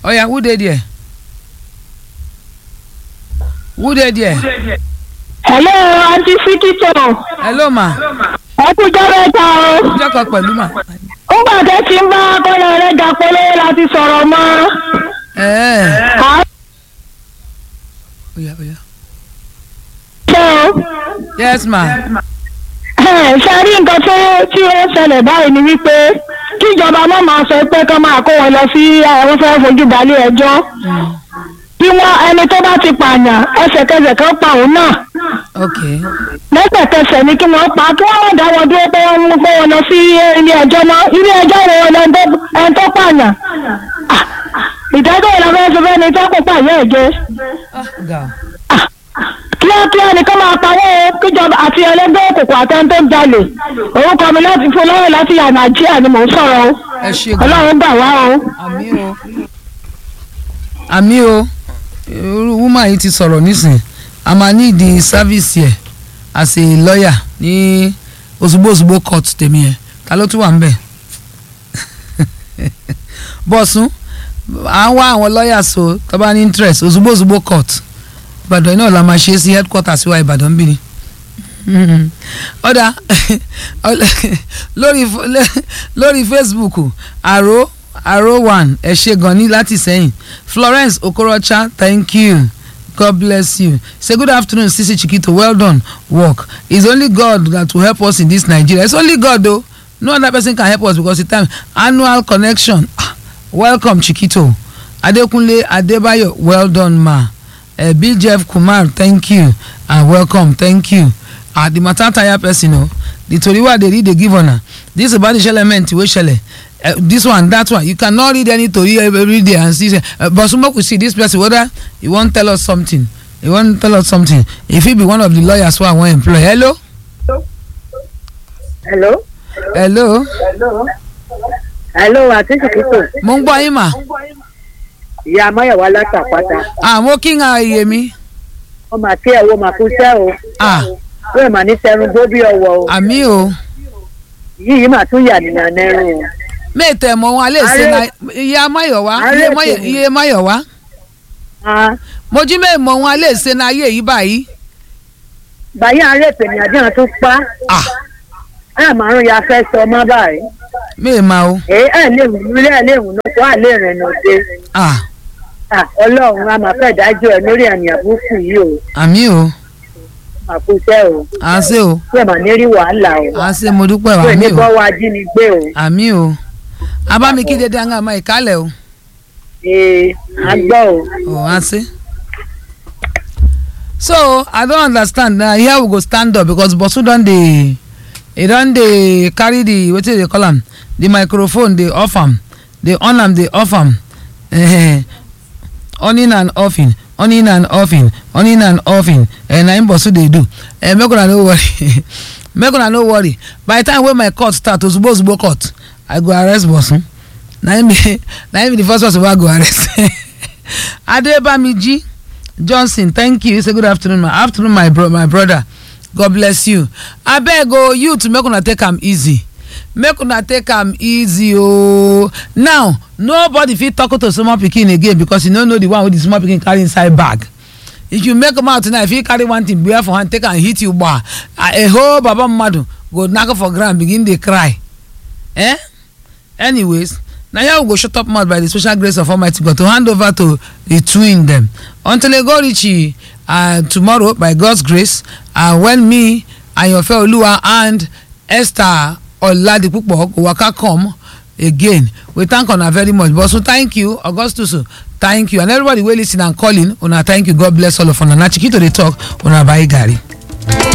oya who dey there who dey there hello aunty sikito hello ma ẹ kú jọ́rọ̀ ẹ̀ta o. jọkọ pẹ̀lú ma nígbà tẹ́ ti ń bá akọ́lẹ̀ rẹ̀ jà polówó láti sọ̀rọ̀ mọ́. ẹ̀ẹ́ à oya oya ń ṣe o. yes ma Ẹ̀, ṣe rí nǹkan tó tí ó ṣẹlẹ̀ báyìí ni wípé kíjọba má máa sọ pé kán máa kó wọn lọ sí àwọn fẹ́ fojú balẹ̀ ẹjọ́ bí wọ́n ẹni tó bá ti pààyàn ẹsẹ̀kẹsẹ̀ kan pa òun náà ok lẹ́sẹ̀kẹsẹ̀ ni kí wọ́n pa kí wọ́n má dá wọn dúró pé wọ́n mú pé wọn lọ sí ilé ẹjọ́ náà ilé ẹjọ́ wo ẹni tó ẹni tó pààyàn Ah, ìdájọ́ ìlànà ẹ̀sìn fẹ́ni tó kó pààyàn ẹ̀ jẹ́ ah ga kíákíá ni kó máa pawọ́ kíjọba àti ẹlẹ́gbẹ́ òkùnkùn àtẹni tó ń jalè orúkọ mi láti fún lọ́wọ́ láti yà nàìjíríà ni mò ń sọ̀rọ̀ o ẹ ṣe gan ọlọ́run gbà wá o. àmì o àmì o irú woman yìí ti sọ̀rọ̀ nísìn a máa ní ìdí sáfíìsì ẹ̀ as a lawyer ní Òṣùgbó court tèmi yẹn ta ló tún wà ń bẹ̀ bọ́sùn à ń wá àwọn lawyers o tó bá ní interest Òṣùgbó Òṣùgbó court Ìbàdàn náà la máa ṣe sí headquarters wa Ìbàdàn bí ni ọ̀dà lórí lórí Facebook àrò àrò one ẹ ṣé gan ní láti sẹ́yìn Florence Okorocha thank you God bless you say good afternoon Sisi Chikito well done work it's only God that will help us in this Nigeria it's only God o no other person can help us because the time annual connection ah, welcome Chikito Adekunle Adebayo well done ma uh, Bill Jeff Kumar thank you and welcome thank you ah the matter tire person o the tori wey i dey read dey give una this about the element wey shele uh, this one that one you cannot read any tori every day and see say uh, but so make we see this person whether he wan tell us something he wan tell us something e fit be one of the lawyers wey i wan employ hello hello. hello hello àti ṣìkìtò mo ń gbọ́ yín mà ìyá amáyọ̀wá látàpátá àwọn kí n ha iye mi wọ́n máa kí ẹ̀wọ́ máa kú sẹ́ o ah wọ́n máa ní sẹ́run bó bí ọwọ́ o àmì o yìí máa tún yà nìyàn nẹ́rùn o. mẹ́ẹ̀tẹ̀ mọ́ wọn alẹ́ ṣe na iye amáyọ̀wá iye Ààrẹ Máyọ̀- tèmi. iye máyọ̀wá Ah, mojú mẹ́ẹ̀mọ́ wọn alẹ́ ṣe na ayé yìí báyìí bàyá àárẹ̀ tèmi àdéhùn tún pa ah ẹ̀ márùn ya fẹ́ sọ ọmọ báyìí mẹ́ẹ̀ma o èyí ẹ̀ lè wù mí ẹ̀ lè wù náà kó àlè rẹ̀ nà dé ah Ah, ọlọ́run a máa fẹ́ dájọ́ ẹ̀ lórí àmì àbúkù yìí o àmì o máa kú sẹ́ o à ń ṣe o wọ́n máa ní rí wàhálà o à ń ṣe mo dúpẹ́ o wọ́n ní àmì o bọ́ wa ajínigbé o àmì o abámi kí dédé àwọn àmọ́ ìkálẹ̀ o ee a gbọ́ o. ò à ń ṣe. so i don understand na here we go stand up because bosu don dey e don dey carry the wetin dey call am the microphone dey off am dey on am dey off am eh, on-in and offing on-in and offing on-in and offing eh, na im bosu dey do eh, make una no worry make una no worry by the time wey my court start ozugbo ozugbo court i go arrest bosun na im be na im be the first person wey i go arrest adebamiji johnson thank you say good afternoon my afternoon my bro my brother god bless you abeg o youth make una take am easy make una take am easy ooo now nobody fit talk to small pikin again because you no know the one wey the small pikin carry inside bag if you make mouth now if you carry one thing bear for hand take am hit you gbaa a whole baba mmadu go knack for ground begin dey cry eh anyways na here we go shut up mouth by the special grace of almighty god to hand over to the twin dem until e go reach uh, tomorrow by god's grace uh, when me ayanfe oluwa and esther oladipupo go waka come again we thank una very much but so thank you augustus thank you and everybody wey lis ten and calling una thank you god bless all of una na chikito dey talk una bye gari.